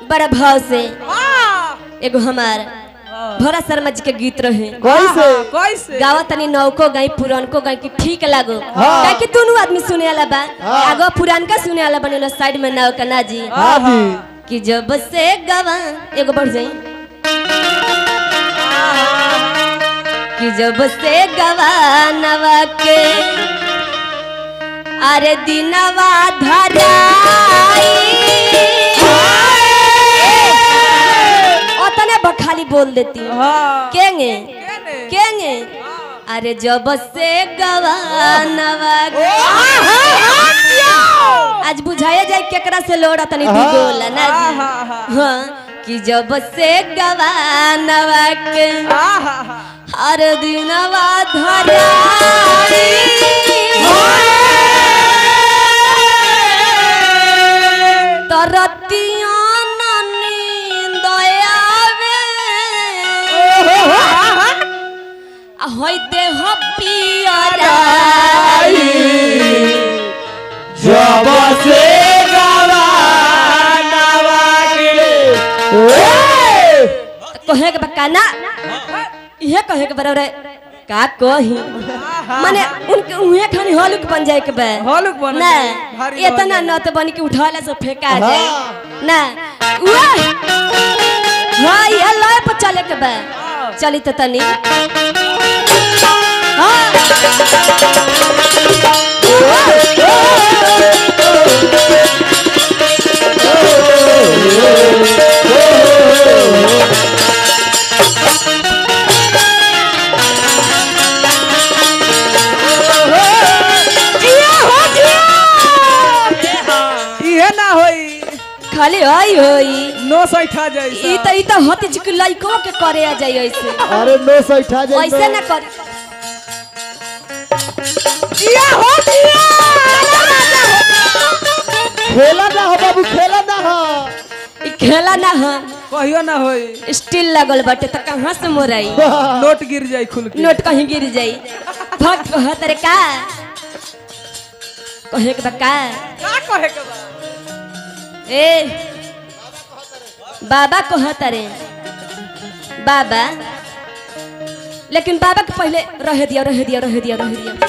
बड़ा भाव से हाँ एगो हमार भोरा शर्मा जी के गीत रहे कैसे कैसे गावा तनी नौको गई पुरानको गई कि ठीक लागो हाँ। काहे कि दोनों आदमी सुने वाला बा हाँ। आगो पुरानका सुने वाला बनेलो साइड में नाव का ना जी हाँ जी कि जब से गवा एगो बढ़ जाई कि जब से गवा नवा के अरे दिनवा धराई ओतने बखाली बोल देती हूँ हाँ केंगे केने? केंगे अरे जब से गवा नवा के आज बुझाया जाए केकरा से लोड़ा तनी हाँ। दुगोला ना जी हाँ, हाँ, हाँ कि जब से गवा नवा के हाँ, हाँ, हाँ। हर दिनवा धराई तरतिया ना नींद आवे आ होई देह पियराई जब से गवानवा के कहे के बका ना इहे कहे के बराबर का कही माने उनके उहे खानी हलुक बन जाए के बा हॉलुक बन ना जाए, भारी बन इतना जाए। न तो बन के उठाला से फेंका हाँ। जाए ना उआ हाँ ये लय पर चले के बा चली तो तनी हाँ इहे ना होई खाली हई होई नो सैठा जैसा ई तो ई तो हती चिक लइको के करे आ जाई ऐसे अरे नो सैठा जाई ऐसे ना कर इहे हो दिया खेला ना हो बाबू खेला ना हो ई खेला ना ह कहियो ना होई स्टील लगल बाटे त कहां से मोराई नोट गिर जाई खुल के नोट कहीं गिर जाई भग कहत रे का कहे के बा का का कहे के बा ए बाबा कहत रे बाबा लेकिन बाबा के पहले रह दिया रह दिया रह दिया रह दिया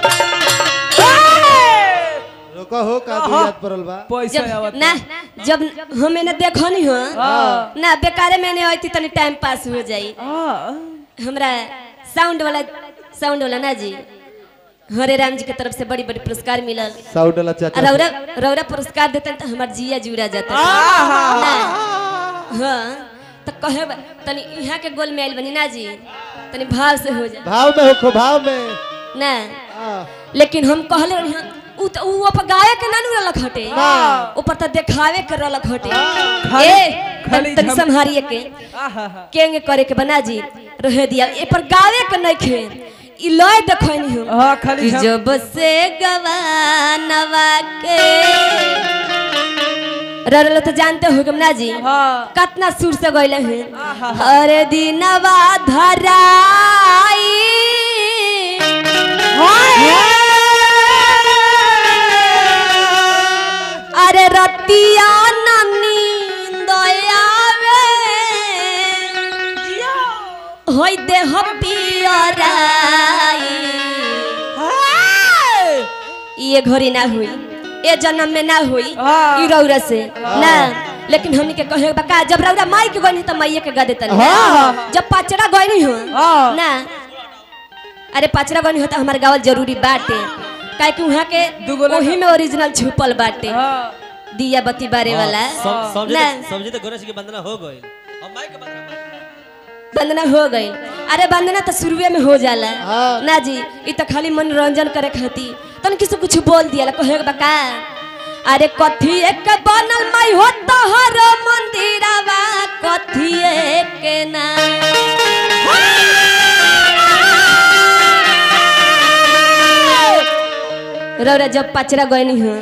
रोका हो का तू याद पड़ल बा पैसा जब आवत ना जब हमें ना देखनी हो हाँ। ना बेकारे में नहीं होती तनी टाइम पास हो जाई हां हमरा साउंड वाला साउंड वाला ना जी हरे राम जी के तरफ से बड़ी बड़ी पुरस्कार मिलल साउंड वाला आ चाचा रौरा रौरा पुरस्कार देते तो हमार जिया जुड़ा जाता ना हाँ तो कहे बा- तनी यहाँ के गोल में आइल बनी ना जी तनी भाव से हो जा भाव में होखो भाव में ना हाँ। लेकिन हम कहले रही हाँ, उ तो उ ऊपर गाय के ना नु रलक हटे हाँ। ऊपर तो देखावे के रलक हटे खाली- ए खाली तनी झम- संहारिए के आहा केंगे करे के बना जी रह दिया ए पर गावे के नहीं खे ई लय देखनी हो हां खाली कि झम- जब से गवानवा के ररल तो जानते हो ना जी हां कितना सुर से गइले हैं आहा। अरे दिनवा धराई अरे रतिया ना नींद आवे होई देह पियराई ये घड़ी ना हुई ए जन्म में ना हुई हाँ। ई रौरा से ना लेकिन हमनी के कहे बा का जब रौरा माई के गनी त माईए के गा देतन हाँ। जब पाचड़ा गनी हो हाँ। ना अरे पाचड़ा गनी हो त हमारे गावल जरूरी बाटे काहे कि वहां के दुगोला ओही में ओरिजिनल छुपल बाटे हां दिया बत्ती बारे वाला सम- समझे ना तो- समझे तो गणेश की वंदना हो गई अब माइक के वंदना वंदना हो गई अरे वंदना तो शुरुए में हो जाला हाँ। ना जी ई तो खाली मनोरंजन करे खातिर तन किसी कुछ बोल दिया कहे के बका अरे कथी एक बनल माई हो तोहर मंदिरवा कथी एक ना रौरा जब पचरा गईनी हो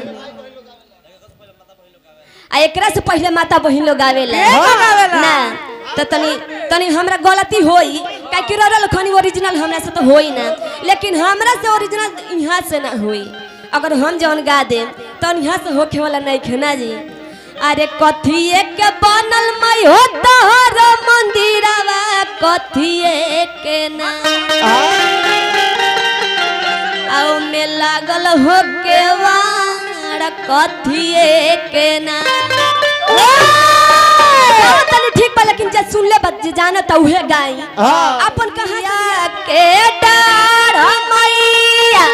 आ एकरा से पहले माता बहिन लोग आवेला ना तो तनी तनी हमरा गलती होई काहे कि ररल खनी ओरिजिनल हमरा से तो होई ना लेकिन हमरा से ओरिजिनल यहाँ से ना होई अगर हम जौन गा दे तो यहाँ से होखे वाला नहीं खे ना जी अरे कथिए के बनल मई हो तोहर मंदिरवा कथिए के ना आओ में लागल हो के वाड़ कथिए के ना गाओ तनी ठीक बा लेकिन जे सुन ले बच्चे जाना त उहे गाई हाँ। अपन कहानिया के डाढ़ मैया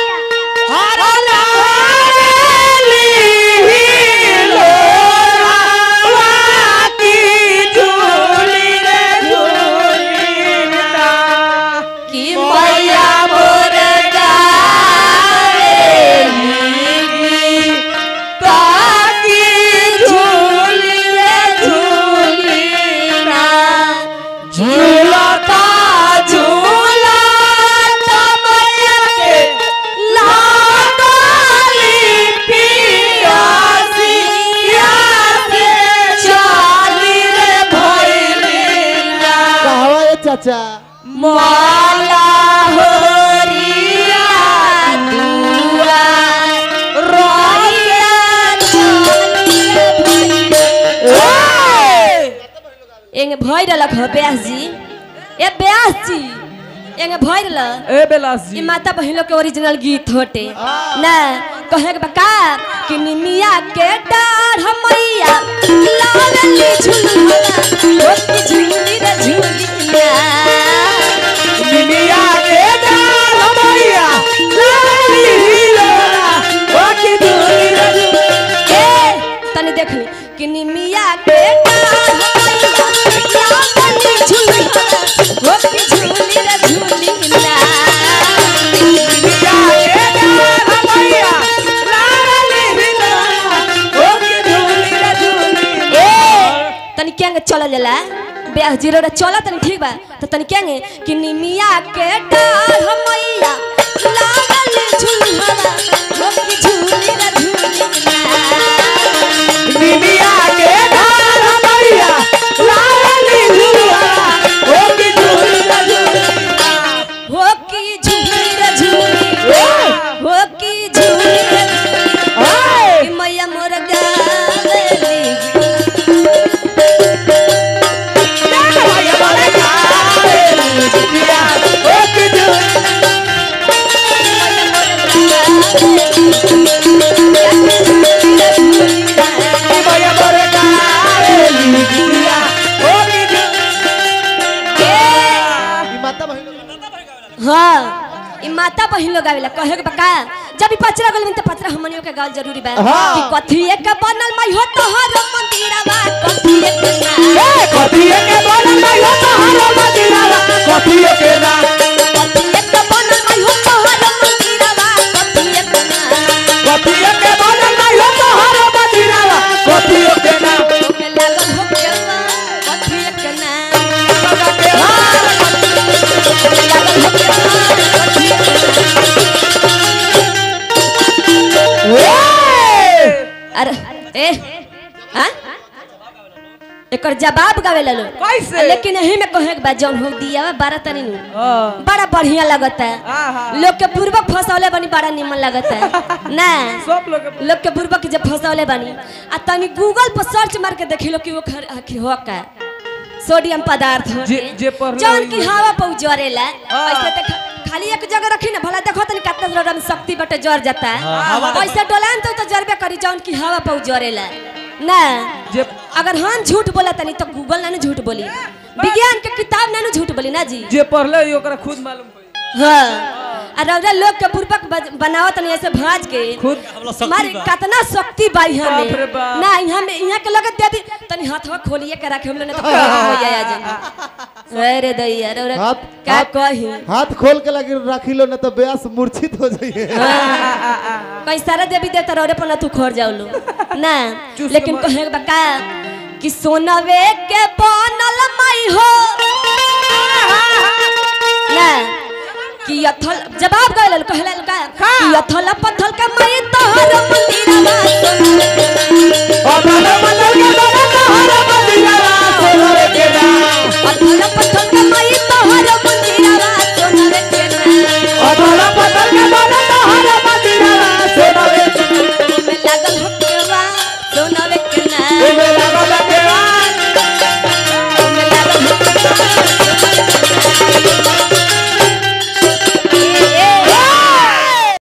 कि मैया मोर गावेली ताकी झूली रे झूली ना झूलता झूला मैया के लागली पियासी पियासी चाली रे भइली ना कहवा ये चाचा माला होरिया दुआ रोइया एंगे भइ रहलक हो ब्यास जी ए ब्यास जी एंगे भइ रहल ए बेलास ई जी माता बहिनों के ओरिजिनल गीत होटे ना कहे के बका कि निमिया के डाढ़ मैया लावली झुलुआ ओती झुली रे झुली ना दुनिया के डाल मैया लाली हिलोरा बाकी दुनिया ए तनी देख ली कि निमिया के डाढ़ मैया लावली झुलुआ ओती झुली रे झुली ना दुनिया के डाल मैया लाली हिलोरा बाकी दुनिया दुनिया ए तनी केंगे चल जाला ब्याह जीरो रे चल तनी ठीक बा तो तनी केंगे कि निमिया के डाढ़ मैया लागल झुलहवा होकी झूली रे झूली ना दुनिया के डाल मैया लाली हिलोरा बाकी दुनिया दुनिया होकी झूली रे झूली होकी झूली रे झूली कि मैया मोर गावेली ई माता बहिन हाँ ई माता बहिन लोग आवेला कहे के बका जब ई पचरा गल में त पचरा हमनियो के गाल जरूरी बा हाँ। कि कथी एक बनल मई हो तोहर मंदिरवा कथी एक ना कथी एक बनल मई हो तोहर मंदिरवा कथी एक ना ओमे लागल हो केवा कथी एक ना लागल हो केवा कथी एक अरे ए हाँ एकर जवाब गावे लो कैसे? लेकिन यही में कहे के बा जौन हो दिया बा बारह तनी नु हाँ। बड़ा बढ़िया लगता आहा। है लोग के पूर्वक फसौले बनी बड़ा निमन लगता है ना सब लोग के- लोग के पूर्वक जब फसौले बनी आ तनी गूगल पर सर्च मार के देखी लो कि वो खर आखिर हो का सोडियम पदार्थ हो जे- जे पढ़ले जौन होई की वही। हवा पर जरेला हाँ। ऐसे देख खाली एक जगह रखी ना भला देखो तनी कितना जोर में शक्ति बटे जर जाता है हाँ, हवा तो- ऐसे डोलान तो तो जरबे करी जौन की हवा पर जरेला ना जे अगर हम झूठ बोला तनी तो गूगल ना नु झूठ बोली विज्ञान के किताब ना नु झूठ बोली ना जी जे पढ़ले होई ओकरा खुद मालूम होई हाँ और रौदा लोग के पूर्वक बज- बनाओ तनी ऐसे भाज के खुद हम लोग शक्ति मारे बा। कितना शक्ति बा यहाँ बाप रे में बाप। ना यहाँ में यहाँ के लोग देवी तनी हाथवा खोलिए के रखे हम लोग ने तो क्या हो जाए आज अरे दैया रे हाथ- क्या हाथ- कही हाथ खोल के लगी राखी लो न तो ब्यास मूर्छित हो जाइए कई सारा देवी देवता रौरे पर ना तू खोर जाओ लो ना चूस के लेकिन मार- कहे के बका कि सोनवे के बनल मई हो ना कि यथल जवाब गइल कहला का कि यथल पत्थल के मई तोहर मंदिरवा अब मतलब के